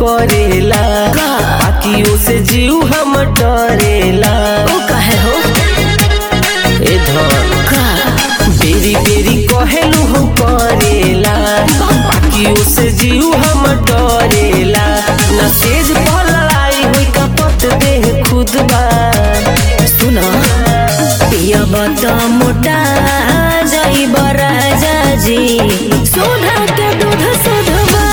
करेला का? बाकी से जीव हम डरेला ओ काहे हो ए धन का बेरी बेरी कहेलू हम करेला बाकी से जीव हम डरेला न सेज पर लड़ाई हुई का पत देह खुद बा सुन पियब त मोटा जइब राजा जी सोना के दूध सुधबा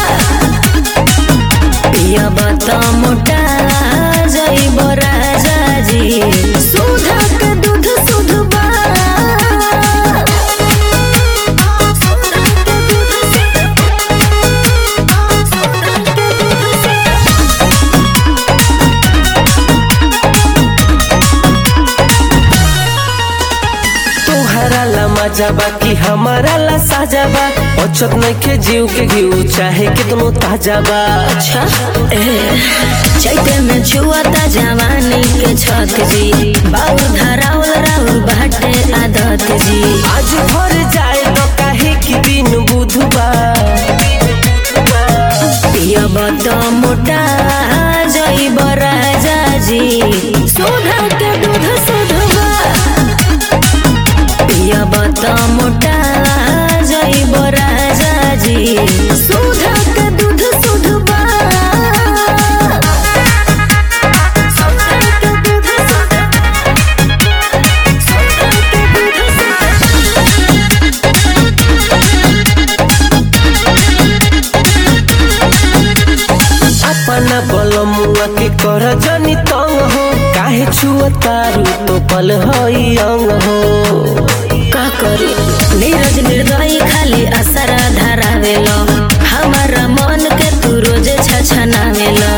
पियब त मोटा जइब राजा जी सोना के दूध सुधबा सोना के दूध तोहरा ला मजा बा कि हमारा ला साजा बा अचत नइखे जीव के घीव चाहे कितनो ताजा बा अच्छा ए चैते में छुअता जवानी के छत जी बाउर धराउल राउल बाटे आदत जी आज भर जाए तो काहे कि दिन बुधवार पियब त मोटा जइब राजा जी सोधा के दूध सुधबा पियब त मोटा जइब राजा जी सोधा के दूध सुधबा सोधा के दूध सुधबा सोधा के दूध सुधबा अपना बलमुआ के कर जनी तंग हो काहे छुआ तारू तो पल हई अंग हो का करी नीरज निर्दयी खाली असरा धरावेल हमारा मन के तू रोज छछनावेल